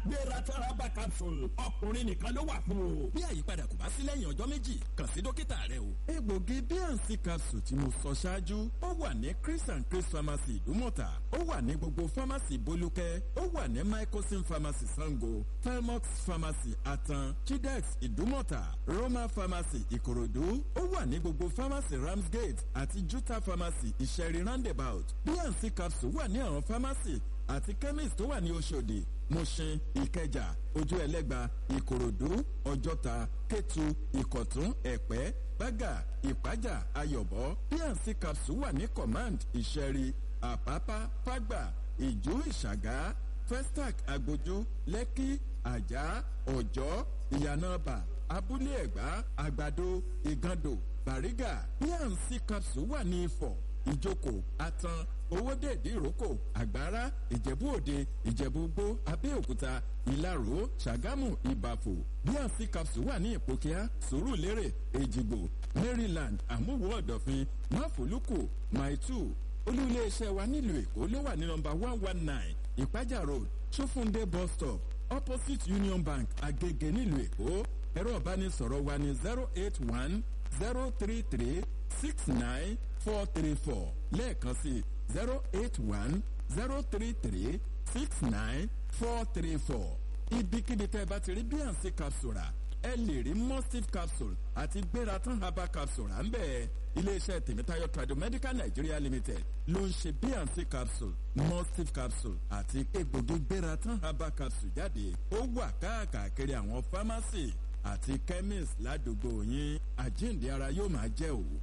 gbéra taraba capsule ọkùnrin nìkan ló wà fún o. bí àyípadà kò bá sí lẹ́yìn ọjọ́ méjì kàn sí dókítà rẹ o. egbògi bnc capsule tí mo sọ ṣáájú ó wà ní chris and chris pharmacy ìdúmọ̀tà ó wà ní gbogbo pharmacy bolúkẹ́ ó wà ní microsim pharmacy sango felmox pharmacy atan chidex ìdúmọ̀tà roma pharmacy ìkòròdú ó wà ní gbogbo pharmacy ramsgate àti juta pharmacy ìṣẹ̀rí roundabout bnc capsule wà ní àwọn pharmacy àti chemist tó wà ní oṣòdì mushin ìkẹjà ojú ẹlẹgba ìkòròdú ọjọta kétu ìkọtún ẹpẹ bága ìpájà ayọbọ bnc capsule wà ní command ìṣẹ̀rí àpápá fágbà ìjú ìṣàgá festac agbójú lẹ́kí àjà ọ̀jọ́ ìyànàbà abúlé ẹ̀gbá àgbàdo ìgàndò bàrígà bnc capsule wà ní ifọ̀ ìjókòó atan owódèdè ìrókò àgbára ìjẹ̀bú òde ìjẹ̀bú gbó abẹ́òkúta ìlaró ṣàgámù ìbàfò bnc capsule wà ní ìpòkíà sùúrùlérè èjìgbò maryland àmúwò ọ̀dọ̀fin máfòlùkù maitu olúléeṣẹ́ wa nílùú èkó ló wà ní nọmba one one nine ìpájà road sofunde bus stop opposite union bank agege nílùú èkó ẹ̀rọ ìbánisọ̀rọ̀ wa ní zero eight one zero three three six nine four three four lẹ́ẹ̀kan sí zero eight one zero three three six nine four three four ibikíbi tẹ́ ẹ bá ti rí bnc capsule rà ẹ lè rí mustif capsule àti gbératan herbal capsule rà ń bẹ́ẹ̀ iléeṣẹ́ tèmítáyọ̀ tradomedical nigeria limited ló ń ṣe bnc capsule mustif capsule àti egbògi gbératan herbal capsule jáde ó wà káàkiri àwọn pharmacy àti chemist ládùúgbò yín àjíǹde ara yóò máa jẹ́ òwò.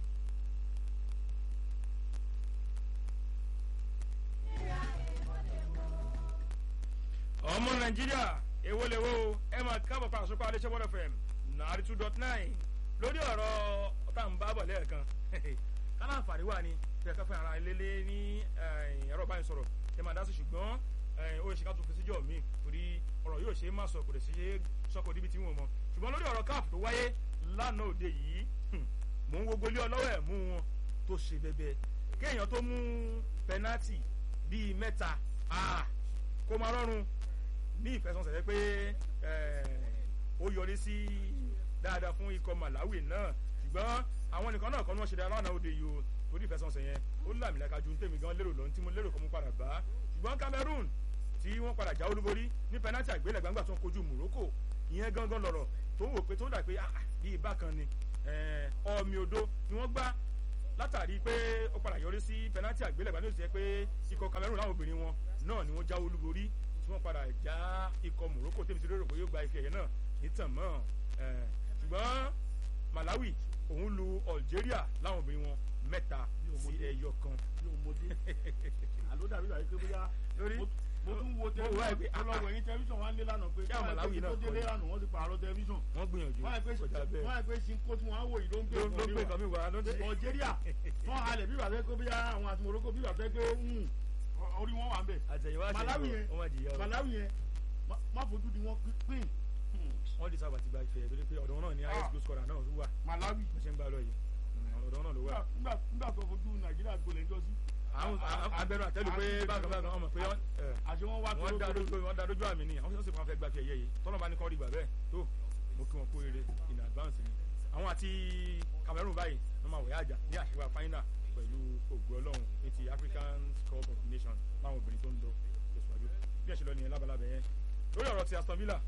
ọmọ nàìjíríà èwo lè wo ẹ máa kábọ̀ pa àsopọ̀ adéṣẹ́ one fm nàárí two dot nine lórí ọ̀rọ̀ tá à ń bá bọ̀ lẹ́ẹ̀kan kálá àǹfààní wà ní tí a ká fún ara ilé ní ẹ̀rọ ìbánisọ̀rọ̀ ẹ máa dá sí ṣùgbọ́n ó ṣe ká tún fi síjọ́ mi torí ọ̀rọ̀ yóò ṣe é má sọ kò lè ṣe é sọ́kò níbi tí wọ́n mọ̀ ṣùgbọ́n lórí ọ̀rọ̀ káàpù tó wáyé lánàá òde yìí mò ń wo gbolé ọlọ́wọ́ ẹ̀ mú wọn tó ṣe bẹbẹ kéèyàn tó mú pẹnátì bíi mẹ́ta kó máa rọrùn ní ìfẹsọ̀nsẹ̀ pé ó yọrí sí dáadáa fún ikọ̀ malawi náà ṣùgbọ́n àwọn nìkan náà kọ́ ni wọ́n ṣe dáa lánàá òde yìí o torí ìfẹsọ̀nsẹ̀ yẹn ó làmìlaka ju tèmi gan lérò lọ́n tí mo lérò kọ́ mo padà bá ṣùgbọ́n cameroon tí wọ́n padà já olúborí ní pẹnátì àgbélẹ̀ gbangba tó ń kojú morocco ìyẹn gangan lọ̀rọ̀ tó ń wò pé tó ń dà pé bíi bákan ni ọmọ odò ni wọ́n gbá látàrí pé ó padà yọrí sí pẹnátì àgbélẹ̀ gbangba tó ti yẹ pé ikọ̀ cameroon láwọn obìnrin wọn náà ni wọ́n já olúborí tí wọ́n padà já ikọ̀ morocco tèmi ti rérò pé yóò gba ife ẹ̀yẹ náà nítàn mọ́ ṣùgbọ́n malawi òun lu algeria láwọn obìnrin wọn mẹ́ta sí ẹyọ kan. yóò mọdé àló dàbí ìgbà yìí pé bóyá mo tún wo tẹlifíṣàn ọlọ́wọ́ ẹ̀yìn tẹlifíṣàn wọn lé lánàá pé malawi náà tó délé lánàá wọ́n ti pààrọ̀ tẹlifíṣàn. wọ́n gbìyànjú kọjá bẹ́ẹ̀ wọ́n á pè sinko tí wọ́n á wò yìí ló ń gbé ló ń gbé nǹkan mi wá ló ń dé. algeria wọ́n halẹ̀ bí wàá fẹ́ pé bóyá àwọn àti morocco bí wàá fẹ́ pé orí wọn wà ń bẹ̀. àtẹ̀yìnwá malawi yẹn malawi yẹn má fojú di wọn pín wọ́n di sábà ti gba ìfẹ́ torí pé ọ̀dọ̀ wọn náà ni highest goal scorer náà wà. malawi mo ṣe ń gbà lọ yìí ọ̀dọ̀ wọn náà ló wà. nígbà tó fojú nàìjíríà gbolẹ̀ ńjọ́ sí. àwọn abẹ́rù àtẹ́lu pé bákan bákan ọmọ pé àṣẹ wọn wá wọ́n dá lójú wọ́n dá lójú àmì ni àwọn sọ́sẹ̀ kan fẹ́ gba fi ẹ̀yẹ yìí tọ́lọ́ bá ní kọ́ rí gbà bẹ́ẹ̀ tó mo kí wọn kó rere in advance ni. àwọn àti cameroon báyìí wọ́n máa wọ̀ yá àjà ní àṣewà final pẹ̀lú ògùn ọlọ́run ní ti african cup of nations láwọn obìnrin tó ń lọ tẹ̀síwájú bí ẹ̀ṣẹ̀ lọ nìyẹn lábalábẹ̀ yẹn lórí ọ̀rọ̀ ti aston villa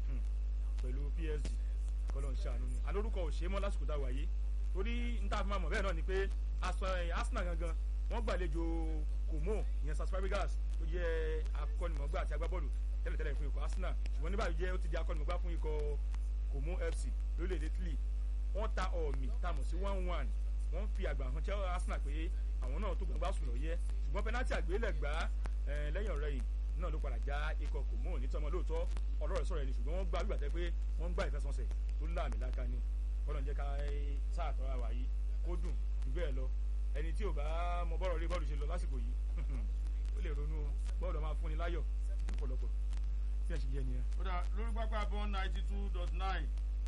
pẹ̀lú psg kọ́lọ́ ń ṣàánú ni alórúkọ ò ṣe é mọ́ lásìkò tá a wà yìí torí n ta fi máa mọ̀ bẹ́ẹ̀ náà ni pé arsenal gangan wọ́n gbàlejò kòmó ìyẹn sas fabregas tó jẹ́ akọ́nimọ̀gbà àti agbábọ́ọ̀lù tẹ́lẹ̀tẹ́lẹ̀ fún ikọ̀ arsenal ṣùgbọ́n ní báyìí jẹ́ ó ti di akọ́nimọ̀gbà fún ikọ̀ kòmó fc lórílẹ̀‐èdè italy wọ́n ta ọ̀mì tá a mọ̀ sí one one wọ́n fi àgbà hàn chelsea arsenal pé àwọn náà tó gbàgbà sùn lọ yẹ ṣùgbọ́n penalty àgbélẹ̀gbá lẹ́yìn ọ̀rẹ́ yìí náà ló padà já ikọ̀ kòmó nítọ́mọ lóòótọ́ ọ̀rọ̀ rẹ̀ sọ̀rọ̀ ẹni ṣùgbọ́n wọ́n gbá gbígbà tẹ́ pé wọ́n gbá ìfẹsọ̀nsẹ̀ tó láàmì láka ni kọ́nà jẹ́ ká sáà tọ́ra wà yìí kó dùn jù bẹ́ẹ̀ lọ ẹni tí ò bá mọ bọ́ọ̀rọ̀ rí bọ́ọ̀lù ṣe lọ lásìkò yìí ó lè ronú bọ́ọ̀lù máa fúnni láyọ̀ lọ́pọ̀lọpọ̀ tí ẹ̀ ṣe jẹ́ nìyẹn. ó dà lórí pápá bọ́ ninety two dot nine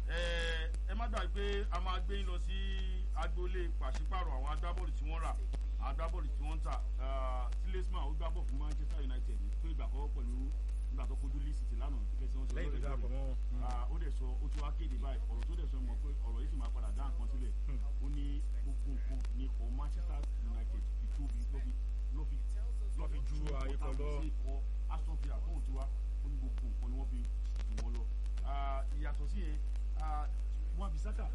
ẹ má gbàgbé pé a máa gbé yín lọ sí agboolé pàṣípàrọ̀ àwọn agbábọ́ọ̀lù tí wọ́n rà àwọn agbábọ́ọ̀lù tí wọ́n ń tà tilesman ó gbábọ̀ fún manchester united fún ìgbà àkọ́kọ́ pẹ̀lú nígbà tó kojú leeds city ikọ̀ lọ. sí ikọ̀ aston villa tóun ti wá ó ní gbogbo nǹkan ni wọ́n fi jù wọ́n lọ Ah, ìyàtọ̀ sí yẹn ah, wọn bisaka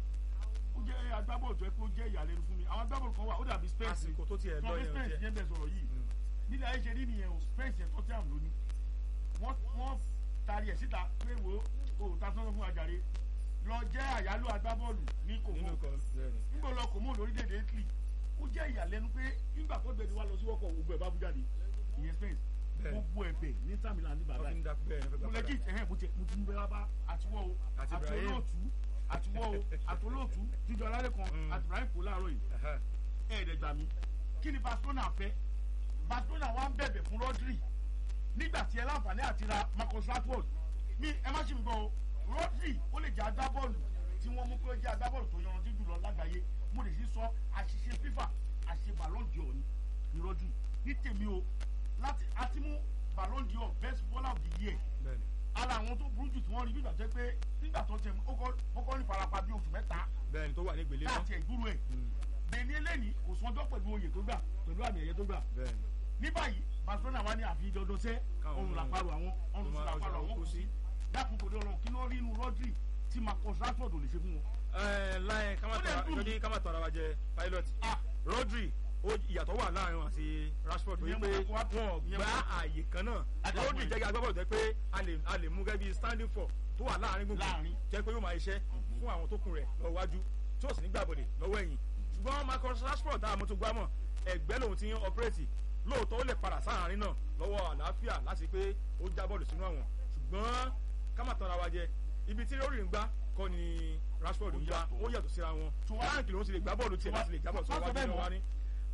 ó jẹ́ agbábọ́ọ̀lù tó yẹ kó jẹ́ ìyàlẹ́nu fún mi àwọn agbábọ́ọ̀lù kan wà ó dàbí spence àsìkò tó tiẹ̀ lọ tọ́bí yẹn spence jẹ́ yẹn bẹ̀ sọ̀rọ̀ yìí nílẹ̀ ayé ṣe rí nìyẹn o spence yẹn tọ́tí àmì lónìí wọ́n wọ́n tari ẹ̀ síta pé wo o ò ta sọ́nà fún ajáre lọ jẹ́ àyálò agbábọ́ọ̀lù ní kòkó nínú kan bẹ́ẹ̀ni. nígbà lọ kò mú lórílẹ̀‐èdè italy ó jẹ́ ìyàlẹ́nu pé nígbà tó gbẹ̀dẹ̀ wá lọ sí wọ́kọ̀ gbogbo ẹ̀ bá bú jáde ìyẹn spence Bẹ́ẹ̀. gbogbo ẹ̀bẹ̀ ní sàmìlà ní bàbá wọ́n fi yìí ń dákú bẹ́ẹ̀ ni wọ́n fẹ́ mo gbà lè jí padà. ẹ̀hẹ́ mo ti mo ti ń bẹ́ẹ̀ bá àtiwọ́ o Àti àti Ibrahim. olóòtú àtiwọ́ o àti olóòtú jíjọ alálẹ́ kan Mm. àti ibrahim kò láàárọ̀ yìí Ẹ̀hẹ́. ẹ̀ẹ́dẹ̀gbà mi kí ni barcelona fẹ́ barcelona wa ń bẹ̀bẹ̀ fún rodri nígbà tí ẹ láǹfààní àti ra marcus rashford mi ẹ má ṣe mi gbọ́ o rodri ó lè jẹ́ agbábọ́ọ̀lù tí wọ́n mú pé ó jẹ́ agbábọ́ọ̀lù tó yanrantí jùlọ lágbàáyé mo lè sí sọ àṣìṣe fifa àṣìṣe ballon d'or ni ni rodri ní tèmi o láti àti mú ballon d'or best baller of the year bẹ́ẹ̀ni. ara àwọn tó burú jù tí wọ́n rí bí ìgbà tó jẹ́ pé nígbà tó tẹ̀ ó kọ́ ó kọ́ ní farapa bí oṣù mẹ́ta bẹ́ẹ̀ni tó wà ní ìgbèlè náà. láti ẹ̀gbúrú ẹ̀ bẹ̀ẹ̀ni eléyìí kò sọjọ́ pẹ̀lú oyè tó gbà pẹ̀lú àmì ẹ̀yẹ tó gbà bẹ́ẹ̀ni. ní báyìí barcelona wá ní àfi dandan sẹ́ Káwọn ọrùn ọmọ- làpárò àwọn ọrùn sí ọmọ- làpárò ọjọ́ àwọn kú kù sí sí. dákun kò dé ọlọ́run kí ló rí inú rodri tí marcus rashford ò lè ṣe fún wọn. Ẹ, láyé ká má Ó dẹ̀ tọrọ dùn. ìjọba ká má tọrọ wa jẹ pilot. Ah. rodri ó ìyàtọ̀ wà láàrin wọn àti rashford Ìyẹn wípé mo kọ́ wá- wọn ìyẹn gba mo- ààyè kan náà Adàpọ̀ rodri ẹ̀. jẹ́ agbábọ́ọ̀lù jẹ́ pé a lè a lè mú gẹ́gẹ́ bí standing for tó wà láàrin gbogbo Láàrin. jẹ́ pé yóò máa iṣẹ́ fún àwọn tó kù rẹ̀ lọ wájú tí ó sì ní gbàbọ̀dẹ̀ lọ́wọ́ ẹ̀yìn ṣùgbọ́n marcus rashford tá a mọ̀ tó gbámọ̀ ẹgbẹ́ lòun ti ń ọpẹ́rẹ́tì lóòótọ́ ó lè padà sáàrin náà lọ́wọ́ àlàáfíà láti pé ó já bọ́ọ̀lù sínú àwọn ṣùgbọ́n ká má tọ́ra wa jẹ ibi tí lórí ń gbá kọ́ ni rashford ń gbá ó yàtọ̀ síra wọn Tó wá- báńkì lòun ti lè gbá bọ́ọ̀lù tiẹ̀ láti lè jábọ̀ Má sọ sọ wájú bẹ́ẹ̀ náà mọ́. wá ní.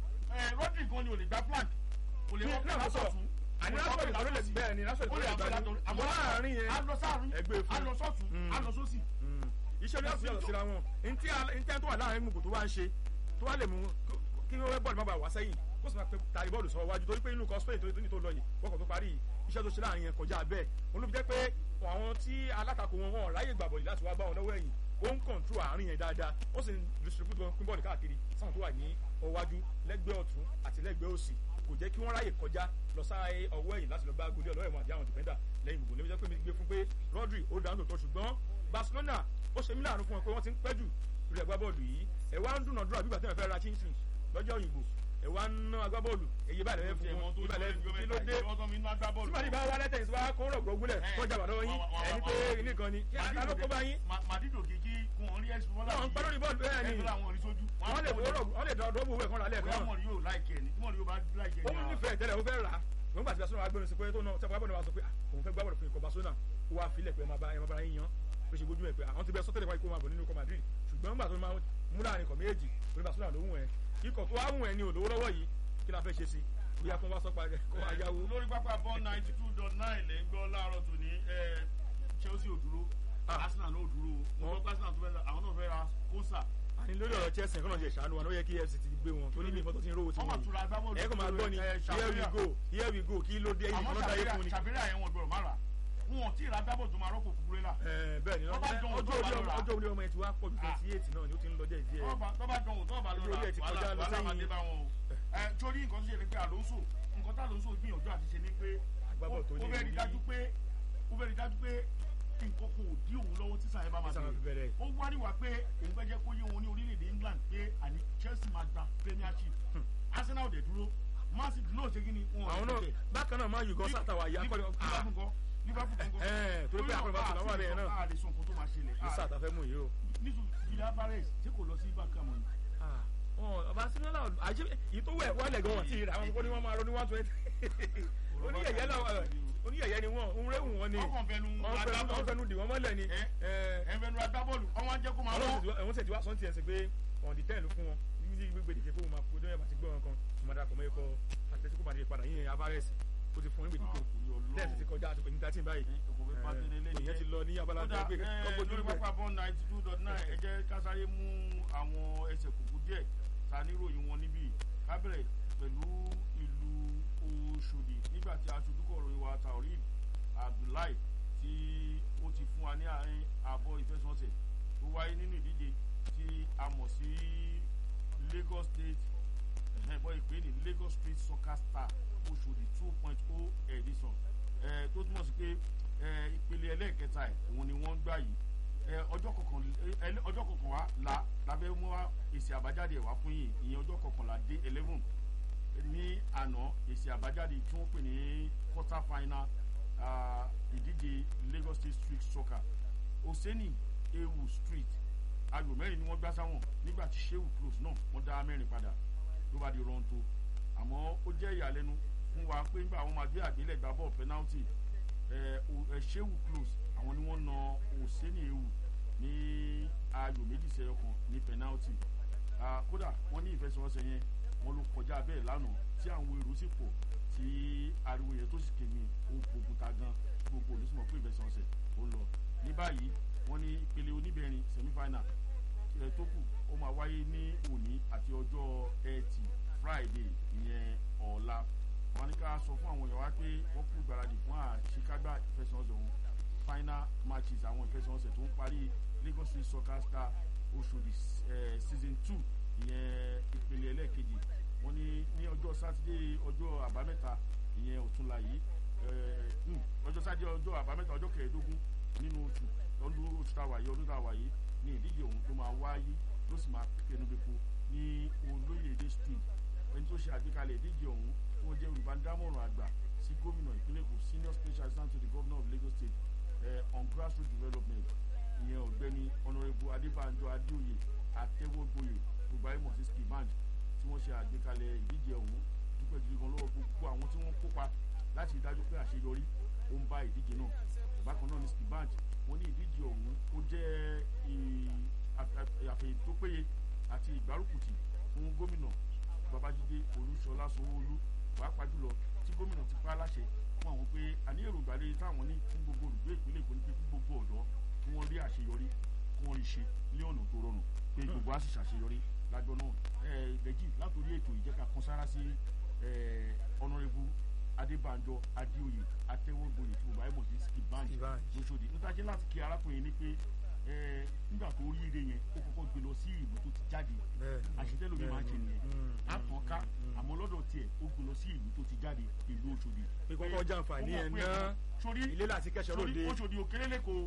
ẹ rodri gan ni ò lè gba flank kò lè Ní- wọ́n náà mo sọ, látọ̀tún àní rashford ló lè bẹ́ẹ̀ ni rashford ó ló lè lè gbá àgbẹ̀ ní látọ̀tún àmọ́ láàrin yẹn á lọ sáàrin ẹgbẹ́ fún á lọ sọ́tún Mm. á lọ sósì Mm. iṣẹ́ ní ọ̀sìn yàtọ̀ síra wọn ntí a- ntí ẹni tó wà láàrin gbogbo tó wá ń ṣe tó wá lè mú kó- kí wọ́n bọ́ọ̀lù má bàa wá sẹ́yìn kó sì máa pe tàrí bọ́ọ̀lù sọ wájú torí pé inú kan spain tó ní tó lọ yìí wọ́kọ̀ tó parí iṣẹ́ tó ṣe láàrin yẹn kọjá bẹ́ẹ̀ wọn ló fi jẹ́ pé àwọn tí alátakò wọn wọn ráyè gbà bọ̀lì láti wá bá wọn lọ́wọ́ ẹ̀yìn ó ń kọ̀ǹtró àárín yẹn dáadáa ó sì ń distribute wọn pín bọ́ọ̀lù káàkiri sáwọn tó wà ní ọwájú lẹ́gbẹ̀ẹ́ ọ̀tún àti lẹ́gbẹ̀ẹ́ òsì kò jẹ́ kí wọ́n ráyè kọjá lọ sáré ọwọ́ ẹ̀yìn láti lọ bá goli ọlọ́ọ̀ẹ̀mọ̀ àti àwọn dìfẹ́ndà lẹ́yìn gbogbo lẹ́yìn pé mi gbé fún pé rodri ó dáhùn tó ṣùgbọ́n barcelona ó ṣe mí láàánú fún wọn pé wọ́n ti ń pẹ́ jù lórí ẹgbẹ́ bọ́ọ̀lù yìí ẹ̀ wá ń dúnàdúrà bí gbàtẹ́ fẹ́ ra chinchin lọ́jọ́ òyìnbó ẹ̀ wá ń ná agbábọ́ọ̀lù èyí bá lẹ́yìn fún wọn ìbá lẹ́yìn kí ló dé sípàdé bá wà lẹ́tẹ̀yìn sípà kó rọ̀ gbọ́gbúlẹ̀ kọjá bà lọ́wọ́ yín ẹni pé nìkan ni kí alóko bá yín màdìdò kìkì kún wọn rí ẹsùn wọn náà ń pẹ́ lórí bọ́ọ̀lù bẹ́ẹ̀ ni ẹgbẹ́ àwọn oníṣojú wọ́n lè dọ́rọ̀ wọ́n lè dọ́rọ̀ owó ẹ̀kan lálẹ́ bóyá kan mọ̀ ní yóò láìkẹ́ ni tí mọ̀ ní yóò bá láìkẹ́ ó ni ń nífẹ̀ẹ́ tẹ́lẹ̀ ó fẹ́ rà á wọ́n gbà tí Barcelona agbẹ́nu sí pé tó náà tẹ́pọ̀ agbẹ́nu wa sọ pé ah, òun fẹ́ gbábọ̀dọ̀ fún ikọ̀ Barcelona ó wá filẹ̀ pé ẹ máa bá ẹ máa bá yín yan pé ṣe gbójú ẹ pé àwọn ti bẹ sọ́tẹ̀lẹ̀ wáyé kó máa bọ̀ nínú ikọ̀ Madrid ṣùgbọ́n nígbà tó máa mú láàrin ikọ̀ méjì orí Barcelona ló wùn ẹ ikọ̀ tó wá wùn ẹ ní òdòwó lọ́wọ́ yìí kí la fẹ́ ṣe sí bóyá kó wá sọ́pa kó wá yáwó. lórí pápá bọ́ ninety two dot nine lè ń gbọ́ láàárọ̀ tòní ẹ, Chelsea ò dúró Ah. Arsenal náà ò dúró o mo gbọ́ pé Arsenal tó fẹ́ ra- àwọn náà fẹ́ ra kóńsà àní lórí ọ̀rọ̀ Chelsea kọ́nà ṣe ṣàánú wa ní ó yẹ kí FC ti gbé wọn tó ní bí ìmọ̀tò ti ń rówó tí wọ́n mà wọ́n tura agbábọ́ọ̀lù ẹ kò máa gbọ́ ni ẹ, here we Ṣàfírà. go here we go kí ló dé ẹyin àmọ́ kan náà dáyé fún ni. Ṣàfírà yẹn wọn gbọ́dọ̀ má rà wọn ò tí ì ra agbábọ́ọ̀lù tó máa rọ́pò Cucurella Ẹ, bẹ́ẹ̀ ni Tó bá dán ọjọ́ òótọ́ orí bá ọmọ lọ rà. ọjọ́ orí ọmọ ẹ ti wá pọ̀ ju twenty eight náà ni ó ti ń lọ díẹ̀ díẹ̀. tọ́ba tọ́ba dán òótọ́ bá lọ Ojú rà orí ẹ̀ ti kọjá wàhálà lọ wàhálà máa sẹ́yìn. dé bá wọn o ẹ torí nǹkan tó ṣe ni pé Alonso nǹkan tá Alonso gbìyànjú àti ṣe ni pé Agbábọ́ọ̀lù tó ó ní fẹ́ rí ìrírí. dájú pé ó fẹ́ rí dájú pé nǹkan kò dí òun lọ́wọ́ tí sàyẹ́ bá máa Tí Sàyẹ́ fi bẹ̀rẹ̀. ó wá níwà pé òun fẹ́ jẹ́ kó yé wọn ní orílẹ̀-èdè England pé àní Chelsea máa gba Premiership Arsenal dẹ̀ dúró Man City náà ṣe kí ni wọn ò àwọn náà tẹ̀. bákan náà máa yù gọ́ sátàwà yá kọ́ni Liverpool kọ́ Liverpool kọ́ Ẹ̀, torí pé àkọ́ni bá tún náà wà bẹ́ẹ̀ náà. a lè sọ nǹkan tó máa ṣẹlẹ̀ ní sáà tá a fẹ́ mú yìí o. nítorí Julian Alvarez tí kò lọ sí Barca mọ́ ni. ọba sinimá àjẹ èyí tó wẹ̀ wọlé gan wọn ti rà àwọn kó ní wọn máa ronú one twenty oníyẹ̀yẹ́ náà oníyẹ̀yẹ́ ni wọn òun réwù wọn ni ọkàn fẹnu wọn fẹnu wọn agbábọ́ọ̀lù fẹnu dì wọn mọ́lẹ̀ ni ẹ ẹ ẹnfẹnu agbábọ́ọ̀lù ọwọ́n á jẹ́ kó máa lọ. àwọn tẹ̀sí wá sọ́ńtì ẹ̀sìn pé ọ̀n di tẹ́ẹ̀lù fún wọn ní gbèdéke fún wọn máa kó dẹ́yẹ̀ bá ti gbé wọn kan wọn máa darapọ̀ mọ́ ẹ̀kọ́ Atletico Madrid padà yíyan Alvarez ó ti fún wọn gbèdéke tẹ́ẹ̀sì ti kọjá àtúkò ní thirteen báyìí ìyẹn ti lọ ní abala kódà tó gbé kọ́kọ́ lórí pápá bọ́ ninety two dot nine ẹ jẹ́ ká sáré mú àwọn ẹsẹ̀ kùkù díẹ̀ ta níròyìn wọn níbí ká bẹ̀rẹ̀ pẹ̀lú ìlú Òṣòdì nígbà tí aṣojúkọ̀ ròyìn wa Taoreed Abdullahi tí ó ti fún wa ní àárín àbọ̀ ìfẹsọ̀nsẹ̀ tó wáyé nínú ìdíje tí a mọ̀ sí Lagos State ẹ̀hẹ́n bọ́ ìpè ní lagos street soccer star oṣòdì two point o edition ẹ̀ tó túmọ̀ sí pé ẹ̀ ìpele ẹlẹ́ẹ̀kẹta ẹ̀ òun ni wọ́n ń gbà yìí ẹ̀ ọjọ́ kọkàn ẹ̀ ọjọ́ kọkànlá la lábẹ́ mú wa èsì àbájáde ẹ̀ wá fún yìí ìyẹn ọjọ́ kọkànlá dé eleven ní àná èsì àbájáde tí wọ́n pè ní quarter final ah, ìdíje lagos state street soccer oseni ewu street ayò mẹ́rin ni wọ́n gbá sáwọn nígbà tí sheu close náà wọ́n dá mẹ́rin padà ló bá di rọ́ǹtò àmọ́ ó jẹ́ ìyàlẹ́nu fún wa pé nígbà àwọn máa gbé àgbélẹ̀gbá bọ̀ penalty ẹ̀ o- ẹ̀ sheu close àwọn ni wọ́n na oseni ewu ní ayò méjì sẹ́yọ kan ní penalty Ah, kódà wọ́n ní ìfẹsẹ̀wọnsẹ̀ yẹn wọ́n ló kọjá bẹ́ẹ̀ lánàá tí àwọn èrò sì pọ̀ tí ariwo yẹn tó sì kéde ó gbógunta gan gbogbo olùsùnmọ̀ pé ìfẹsẹ̀wọnsẹ̀ ó ń lọ ní báyìí wọ́n ní ìpele oníbẹ̀rin semifinal ẹ̀ tó kù ó máa wáyé ní òní àti ọjọ́ ẹtì friday ìyẹn ọ̀la wọ́n ní ká sọ fún àwọn èèyàn wá pé wọ́n kú ìgbáradì fún àṣekágbá ìfẹsẹ̀wọnsẹ̀ wọn final matches àwọn ìfẹsẹ̀wọnsẹ̀ tó ń parí lagos street soccer star oṣòdì eh, season two ìyẹn ìpele ẹlẹ́ẹ̀kejì wọ́n ní ní ọjọ́ sátidé ọjọ́ àbámẹ́ta ìyẹn ọ̀túnla yìí eh, hmm, ọjọ́ sátidé ọjọ́ àbámẹ́ta ọjọ́ kẹẹ̀ẹ́dógún nínú oṣù ọdún oṣù táwa yìí ọdún táwa yìí ní ìdíje ọ̀hún tó máa wáyé ló sì máa kẹnubẹ́po ní olóyèdè street ẹni tó ṣe àgbékalẹ̀ ìdíje ọ̀hún tí wọ́n jẹ́ olùbádámọ̀ràn àgbà sí gómìnà ìpínlẹ̀ èkó senior special assistant to the governor of lagos state eh, on grassroots development ìyẹn ọ̀gbẹ́ni honourable adébánjọ adéoyè àtẹwọ́gboyè gbogbo ayé mọ̀ sí skiband tí wọ́n ṣe àgbékalẹ̀ ìdíje ọ̀hún dúpẹ́ gidi gan lọ́wọ́ gbogbo àwọn tí wọ́n kópa láti rí dájú pé àṣeyọrí ó ń bá ìdíje náà bákan náà ní skiband wọ́n ní ìdíje ọ̀hún ó jẹ́ ì- àf- àf- àfẹ̀yìn tó péye àti ìgbárùkùtì fún gómìnà babájídé olúṣọlá sanwóolu pàápàá jùlọ tí gómìnà ti pa á láṣẹ fún àwọn pé àní èròǹgbà rere táwọn ní fún gbogbo olùgbé ìpínlẹ̀ èkó ní pé fún gbogbo ọ̀dọ́ kí wọ́n rí àṣeyọrí kí wọ́n rí ṣe ní ọ̀nà tó rọrùn pé gbogbo á sì ṣàṣeyọrí lájọ náà ẹ lẹ́jì látòrí ètò ìjẹ́ka kan sára sí ọ̀nàrẹ́bù adébánjọ adéoyè atẹ́wọ́gboyè tí mo bá yẹ mọ̀ sí skiband Skiband. lóṣòdì níta jẹ́ láti kí arákùnrin ní pé ẹ, nígbà tó rí ire yẹn ó kọ́kọ́ gbé lọ sí ìlú tó ti jáde àṣetẹ́lò mi máa ń ṣe nìyẹn àtọ̀ká àmọ́ lọ́dọ̀ tiẹ̀ ó gbé lọ sí ìlú tó ti jáde ìlú Òṣòdì. Pé kọ́kọ́ jàǹfààní ó mọ̀ ẹ̀ pé ná. sórí ilé láti kẹ́sọ̀ sórí lóde. Òṣòdì òkèrè lẹ́kọ̀ọ́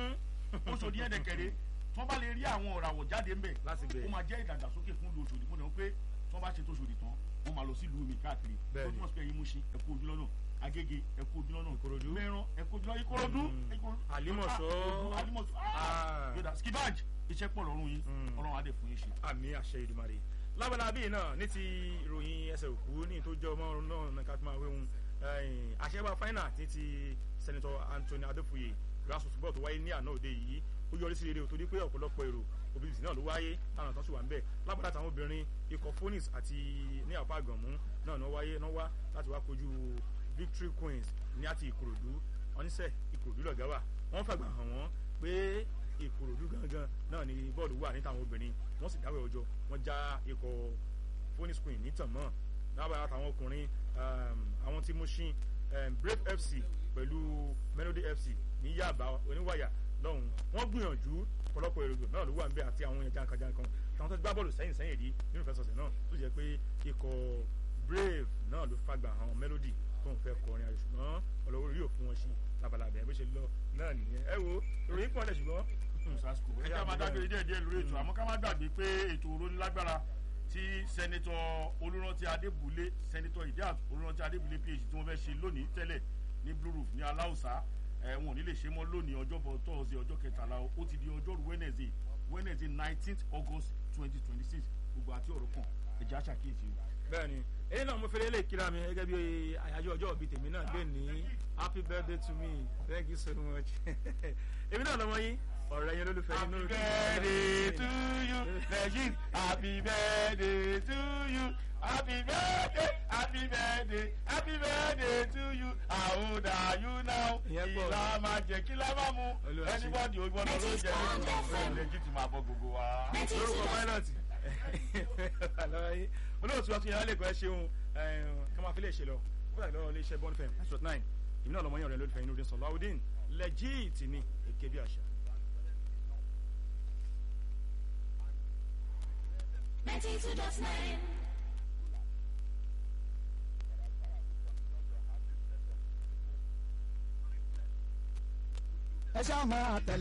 Òṣòdì ẹ̀dẹ̀kẹ̀rẹ̀ tí wọ́n bá lè rí àwọn ọ̀ràwọ̀ jáde ńbẹ̀ Láti bẹ̀. ó máa jẹ́ ìdàgbàsókè fún ìlú Òṣòdì mo dẹ̀ wọ́n pé tí wọ́n bá ṣe tó Òṣòdì tán wọ́n máa lọ sí ìlú mi káàkiri tó Bẹ́ẹ̀ni. túmọ̀ sí pé ẹ̀yin Mùṣín ẹ kú ojú lọ́nà Agége ẹ kú ojú lọ́nà Ìkòròdú. Mẹ́rán ẹ kú ojú lọ́nà Ìkòròdú Mm. Ìkòròdú. Àlímọ̀ṣọ́. Ah, Àlímọ̀ṣọ́ Ah. Ah. yọ̀dà skibaj iṣẹ́ pọ̀ lọ́rùn yín Mm. Ọlọ́run á dẹ̀ fún yín ṣe. àmì àṣẹ ìdùmarè lábala bíi náà ní ti ìròyìn ẹsẹ̀ òkú ní tó jẹ́ ọmọ náà ní ká tó máa wéhun àṣẹwà fáínà àti ti sẹ́nitọ́ Anthony Adéfúye grassroots football tó wáyé ní àná òde yìí ó yọrí sí rere torí pé ọ̀pọ̀lọpọ̀ èrò obìnrin náà ló wáyé táwọn tó sì wà ń bẹ̀ lábala táwọn obìnrin ikọ̀ phoenix àti ní àpá àgànmú náà náà wáyé náà wá láti wá kojú victory queens ní àti ìkòròdú oníṣẹ́ ìkòròdú lọ̀gá wà wọ́n fàgbà hàn wọ́n pé ìkòròdú gangan náà ni bọ́ọ̀lù wà ní táwọn obìnrin wọ́n sì dáwọ́ ọjọ́ wọ́n já ikọ̀ phoenix queen ní tàn mọ́ lábàá àtàwọn ọkùnrin um, àwọn tí Mushin um, brave fc pẹ̀lú melody fc ní yaba oníwàyà lọ́hùn wọ́n gbìyànjú ọ̀pọ̀lọpọ̀ èrò náà ló wà ń bẹ àti àwọn èèyàn jankan-jankan táwọn tó gbá bọ́ọ̀lù sẹ́yìn sẹ́yìn rí nínú ìfẹsọ̀sẹ̀ náà tó jẹ́ pé ikọ̀ brave náà ló fagbà hàn melody tó ń fẹ́ kọrin ayò ṣùgbọ́n ọlọ́wọ́ rí òfin wọn sí labalábẹ́ bó ṣe lọ náà nìyẹn ẹ wo ìròyìn pọ̀ lẹ̀ ṣùgbọ́n sasco ẹ ká máa dágbére díẹ̀ díẹ̀ lórí ètò àmọ́ ká má gbàgbé pé ètò òrónilágbára tí sẹ́nitọ́ olùrántí adébúlé sẹ́nitọ́ idiat olùrántí adébúlé phd tí wọ́n fẹ́ ṣe lónìí tẹ́lẹ̀ ní blue roof ní aláùsá ẹ̀ wọn ò ní lè ṣe mọ́ lónìí ọjọ́bọ̀ tọ́ọ̀sì ọjọ́ kẹtàlá o ó ti di ọjọ́rú wednesday wednesday nineteenth august twenty twenty six gbogbo àti ọ̀rọ̀ kan ẹ̀jẹ̀ àṣàkíyèsí o. bẹ́ẹ̀ni èyí náà mo fẹ́rẹ́ lè kíra mi gẹ́gẹ́ bí àyájọ́ ọjọ́ òbí tèmi náà gbé ní happy birthday to me thank you so much èmi náà lọ́mọ yín ọ̀rẹ́ yẹn lólùfẹ́ yín happy lórúkọ birthday to you legit happy birthday to you happy birthday happy birthday happy birthday to you how old are you now Ìyẹn pọ̀. ìlà máa jẹ kí lá máa mu Olúwa ṣe. anybody ó gbọ́dọ̀ ló jẹ ní legit máa bọ́ gbogbo wa. lórúkọ pilot lọ́wọ́ yín olóòtú wa tún yàrá lẹ́kọ̀ọ́ ẹ ṣeun ká máa fi lè ṣe lọ ó dàgbà lọ́wọ́ iléeṣẹ́ bond fm nine nine èmi náà lọ́mọ yẹn ọ̀rẹ́ lólùfẹ́ yín lóde sọ̀lá ọdún legit ni èké bí àṣà. ninety two dot nine. ẹ ṣáà máa tẹ̀lé.